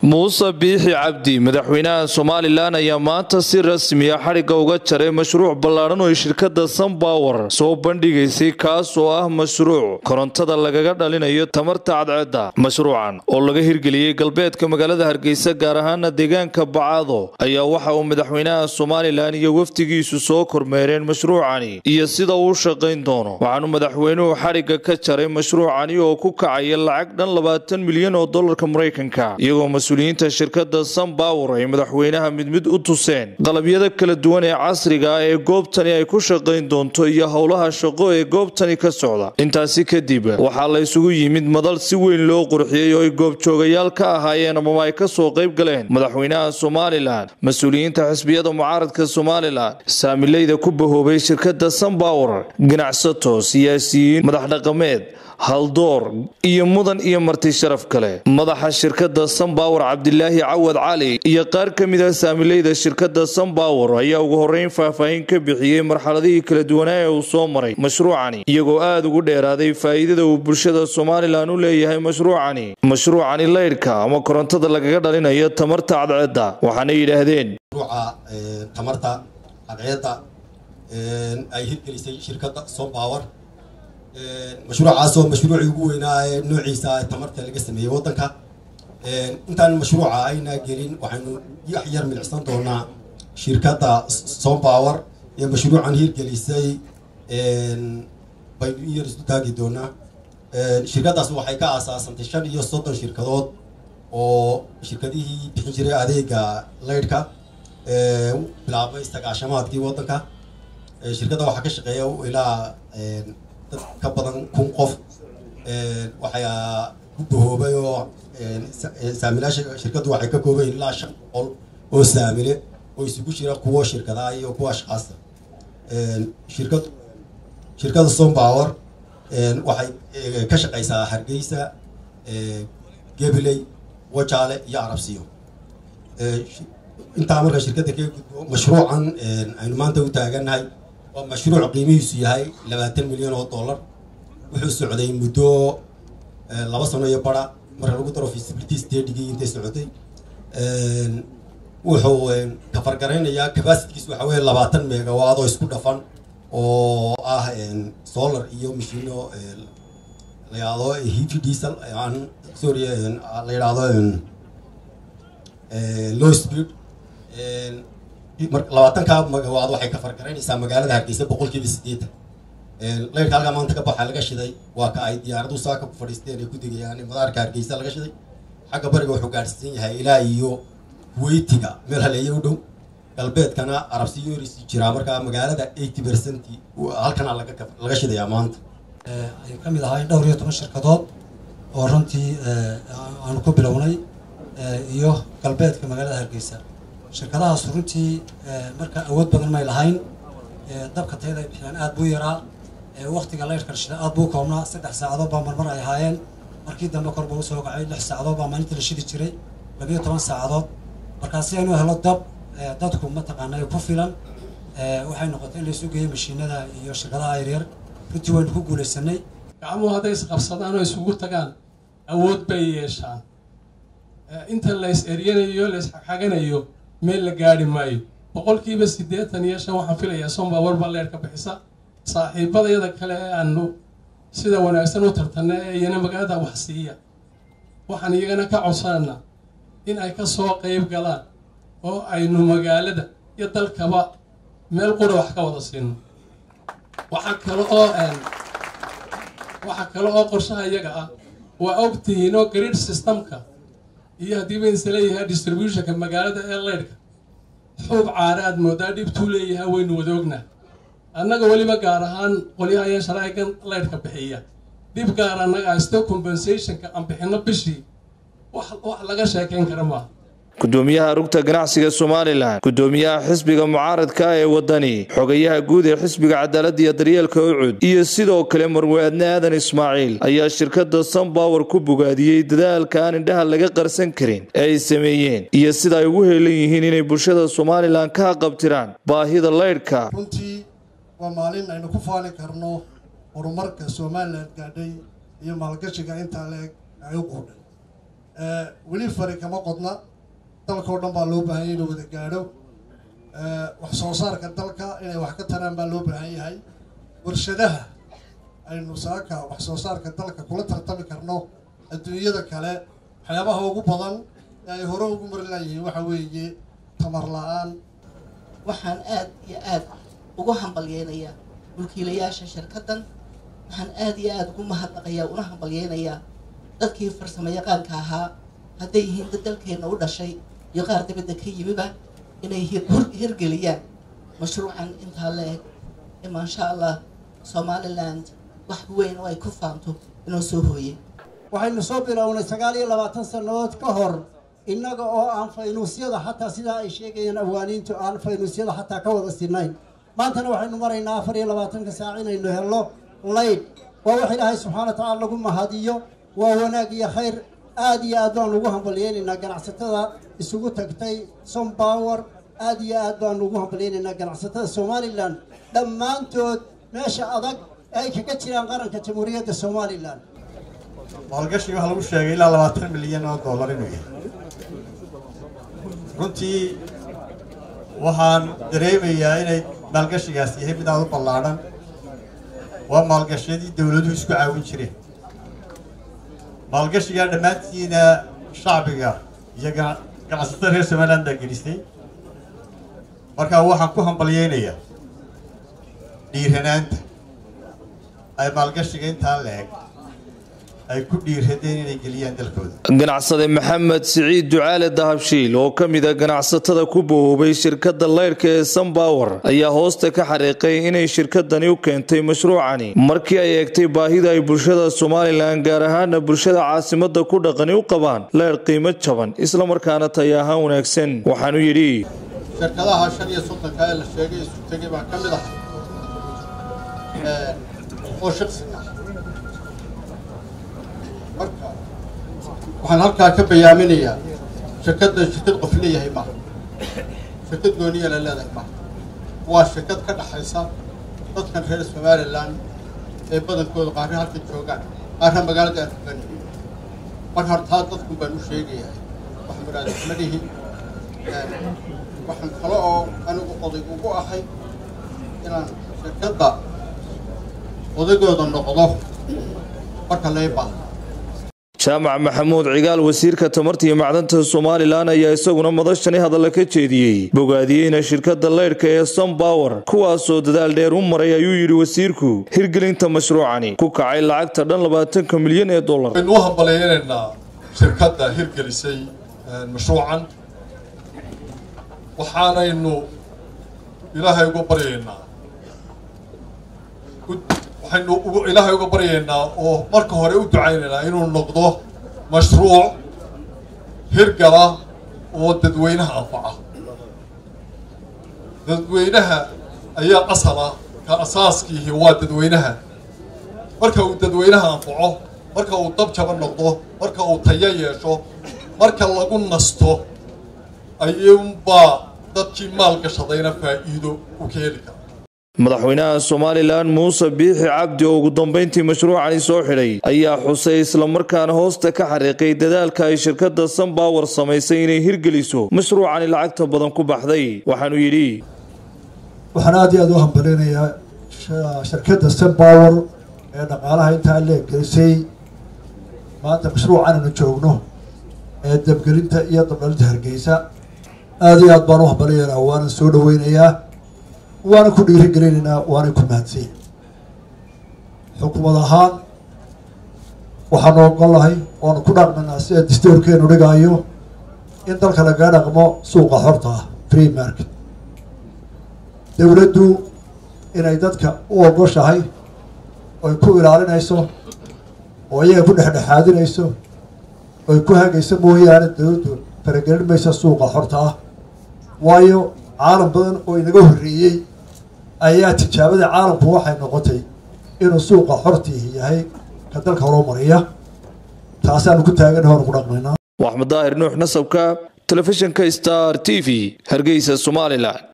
muuse biixi cabdi madaxweynaha somalilan ayaa maanta si rasmiya xadhigga uga jaray mashruuc ballaadhan oo ay shirkadda sunbower soo bandhigaysay kaas oo ah mashruuc korontada lagaga dhalinayo tamarta cadceedda mashruucan oo laga hirgeliyey galbeedka magaalada hargeysa gaar ahaana deegaanka bacado ayaa waxa uu madaxweynaha somalilan iyo wafdigiisu soo kormeereen mashruucani iyo sida uu shaqayn doono waxaanu madaxweynuhu xadhigga ka jaray mashruucani oo ku kacaya lacag dhan labaatan milyan oo dolarka maraykanka iyagoo mas-uuliyiinta shirkadda sunbower ay madaxweynaha mid mid u tuseen qalabyada kala duwan ee casriga ah ee goobtani ay ku shaqayn doonto iyo howlaha shaqo ee goobtani ka socda intaasi kadib waxaa la isugu yimid madal si weyn loo qurxiyey oo ay goobjoogayaal ka ahaayeen amaba ay ka soo qayb galeen madaxweynaha somalilan mas-uuliyiinta xisbiyada mucaaradka somalilan saamileyda ku bahoobay shirkadda sunbower ganacsato siyaasiyiin madax dhaqameed haldoor iyo mudan iyo marti sharaf kale madaxa shirkadda sunbower cabdilaahi cawad cali iyo qaar ka mid ah saamileyda shirkadda sunbower ayaa ugu horeyn faahfaahin ka bixiyey marxaladihii kala duwanaa ee uu soo maray mashruucani iyagoo aada ugu dheeraaday faa'iidada uu bulshada somalilan u leeyahay mashruucani mashruucani leydhka ama korontada lagaga dhalinayo tamarta cadceedda waxaana yidhaahdeen tamarta cadceedda ay hirgelisay shirkadda sunbower mashruucaasoo mashruucii ugu weynaa ee noociisa tamarta laga sameeyey waddanka intaan mashruuca ayna gelin waxaynu yax yar milicsan doonaa shirkadda sunbower ee mashruucan hirgelisay baynu in yar isu taagi doonaa shirkaddaas waxay ka aasaasantay shan iyo soddon shirkadood oo shirkadihii bixin jiray adeega leydhka bilaabay sagaashamaadkii waddanka shirkadda waxaa ka shaqeeya ilaa dad ka badan kun qof waxay ku bahoobay oo saamilaasha shirkaddu waxay ka koobayn ilaa shan boqol oo saamile oo isugu jira kuwo shirkadaha iyo kuwa ashqaasta shirkad shirkadda sunbower waxay ka shaqeysaa hargeysa gabiley wajaale iyo arabsiyo intaa marka shirkadda ka gudbo mashruucan aynu maanta u taagannahay waa mashruuc qiimihiisu yahay labaatan milyan oo dollar wuxuu socday muddo laba sano iyo bara marka lagu daro feasibility stadigii intay socotay wuxuu kafargaraynayaa capacitkiis waxa weeye labaatan megawaad oo isku dhafan oo ah solar iyo mashino la yidhaahdo heavy diesel aan sorry la yidhaahdo low speed labaatanka magawaad waxay ka fargaraynaysaa magaalada hargeysa boqolkiiba siddeetan leyrka halkaa maanta ka baxa laga shiday waa ka ay diyaaradu saaka ku fadhiisteen ay ku degayaan madaarka hargeysa laga shiday xagga bariga wuxuu gaadhsiisan yahay ilaa iyo kuweytiga meel haleeye u dhow galbeedkana arabsiyoris jiraa markaa magaalada eighty percent halkana laga shidayaa maanta ay ka mid ahaayeen dhowr iyo toban shirkadood oo runtii aanu ku bilownay iyo galbeedka magaalada hargeysa shirkadahaas runtii marka awood badan may lahayn dabka tayada ay bixiyaan aad buu yaraa waktiga leyrhka shida aad buu koobnaa saddex saacadood baa marmar ay ahaayeen markii dambe kor buu usoo kacay lix saacadood baa maalintii la shidi jiray labiyo toban saacadood markaa si aynu helo dab dadku mataqaanay ku filan waxay noqotay in laysu geeyo mashiinada iyo shirkadaha yaryar runtii waynu ku guulaysanay gacmuhu hadday isqabsadaan oo isugu tagaan awood bay yeeshaan inta lays eryanayo lays xagxaganayo meel la gaari maayo boqolkiiba siddeetan iyo shan waxaan filayaa sunbower baa leerka bixisa saaxiibadayada kale ee aanu sida wanaagsan u tartanna ee iyana magaalada wax siiya waxaan iyagana ka codsananaa in ay ka soo qayb galaan oo aynu magaalada iyo dalkaba meel qura wax ka wada siino waxaa kale oo waxaa kale oo qorshaha iyaga ah waa og tihiin oo grid systemka iyo haddii baynse leeyahay distributionka magaalada ee leydhka xuub caare aad moodaa dhibtuu leeyahay waynu wada ognaa annaga weliba gaar ahaan qolyaha ayaan sharaa'igan leydhka bixiya dhib gaar annaga asto compensationka aan bixinno bishii wax wax laga sheekayn kara maaha gudoomiyaha rugta ganacsiga somalilan gudoomiyaha xisbiga mucaaradka ee wadani xogayaha guud ee xisbiga cadaaladda iyo daryeelka ucud iyo sidoo kale marwe-adne aadan ismaaciil ayaa shirkadda sunbower ku bogaadiyey dadaalka aan indhaha laga qarsan karin ee ay sameeyeen iyo sida ay ugu heelan yihiin inay bulshada somalilan ka haqabtiraan baahida leydhka runtii waa maalin aynu ku faali karno horumarka somalilan gaadhay iyo maalgashiga intaa leeg ay u quudhay weli fari kama qodna dalka oo dhan baa loo baahan yahay inuu wada gaadho wax soo saarka dalka inay wax ka taraan baa loo baahan yahay warshadaha aynu saaka wax soo saarka dalka kula tartami karno adduunyada kale waxyaabaha ugu badan ee ay hore ugu mari laayihiin waxa weeye tamar la-aan waxaan aad iyo aad ugu hambalyeynayaa mulkiilayaasha shirkaddan waxaan aad iyo aad ugu mahadnaqayaa una hambalyeynayaa dadkii farsamo yaqaanka ahaa hadday yihiin dad dalkeenna u dhashay iyo qaar dabadda ka yimiba inay hirgeliyaan mashruucan intaa la eg ee maasha allah somaliland wax weyn oo ay ku faanto inoo soo hooyey waxaynu soo bilownay sagaal iyo labaatan sannadood ka hor innaga oo aan faynuusyada xataa sidaa ay sheegayaan awaaniintu aan faynuusyada xataa ka wada sinayn maantana waxaynu maraynaa afar iyo labaatanka saac inaynu helno layd waa wax ilaahay subxaana wa tacaala lagu mahadiyo waa wanaag iyo khayr aad iyo aad baanu ugu hambalyeynaynaa ganacsatada isugu tagtay sompower aad iyo aad baanu ugu hambalyeynaynaa ganacsatada somalilan dhammaantood meesha adag ee ay kaga jiraan qaranka jamhuuriyadda somalilan maalgashiga waxaa lagu sheegay ilaa labaatan milyan oo dollar inuu yahay runtii waxaan dareemayaa inay maalgashigaas yahay mid aad u ballaadhan waa maalgashiyadii dowladuhu isku caawin jireen maalgashigaa dhammaantiina shacbiga iyo ganacsatada reer somaliland baa gelisay markaa waxaan ku hambalyeynayaa dhiiranaanta ay maalgashiga intaa la eg ay ku dhiiradeen inay geliyaan dalkooda ganacsade maxamed siciid ducaale dahabshiil oo ka mid a ganacsatada ku bohoobay shirkadda leyrhka ee sunbower ayaa hoosta ka xariiqay inay shirkadani u keentay mashruucani markii ay eegtay baahida ay bulshada somalilan gaar ahaana bulshada caasimada ku dhaqani u qabaan leyrh qiimo jaban islamarkaana tay ahaan wanaagsan waxaanu yidhi shirkadaha shan iyo soddonka ee la sheegay isu tegay baa ka mid ah oo shaqsiga marka waxaan halkaa ka bayaaminayaa shirkaddan shirkad qof leeyahay maaha shirkad gooniya la leedahay maaha waa shirkad ka dhaxaysa dadkan reer somalilan ee badankooda qaarna halka joogaan qaarna magaalada aan foganin marka hortaa dadkun baan u sheegayahay wax muraadismadihi waxaan kale oo anigu oday ugu ahay inaan shirkadda odaygooda noqdo marka lay baahdo jaamac maxamuud cigaal wasiirka tamarta iyo macdanta somalilan ayaa isaguna madashani hadalla ka jeediyey bogaadiyeyna shirkadda leyrhka ee sunbower kuwaasoo dadaal dheer u maray ayuu yidhi wasiirku hirgelinta mashruucani ku kacay lacagta dhan labaatanka milyan ee dollar waynu u hambaleynaynaa shirkadda hirgelisay mashruucan waxaanaynu ilaahay uga baryaynaa waxaynu ilaahay uga baryaynaa oo marka hore u ducaynaynaa inuu noqdo mashruuc hirgala oo dadweynaha anfaca dadweynaha ayaa asala ka asaaskiihi waa dadweynaha marka uu dadweynaha anfaco marka uu dab jaba noqdo marka uu tayo yeesho marka lagu nasto ayuunbaa dadkii maal gashadayna faa'iido u ka heli kara madaxweynaha somalilan muuse biixi cabdi oo ugu dambeyntii mashruucani soo xidhay ayaa xusay islamarkaana hoosta ka xariiqay dadaalka ay shirkadda sunbower samaysay inay hirgeliso mashruucani lacagta badan ku baxday waxaanu yidhi waxaan aad iyo aad u hambaleynayaa shirkadda sunbower ee dhaqaalaha intaa leeggelisay maanta mashruucan aynu joogno ee dabgelinta iyo dabdhalinta hargeysa aad iyo aad baan u hambalyaynaa waana soo dhaweynayaa waana ku dhiirigelinaynaa waana ku mahadsan xukuumad ahaan waxaanu ogolahay oonu ku dhaqmanaa sida distoorkeenu dhigaayo in dalka lagaga dhaqmo suuqa xorta ah free market dowladdu inay dadka u ogoshahay oy ku ilaalinayso oo iyaga ku dhexdhexaadinayso oy ku hagayso mooyaane dowladdu faragelin maysa suuqa xorta ah waayo caalam badan oo inaga horreeyey ayaa tijaabada caalamku waxay noqotay inuu suuqa xortiihi yahay ka dalka horumariya taasaanu ku taagan hoonu ku dhaqmaynaa waxmed daahir nuux nasabka telefishinka star t v hargeysa somalilan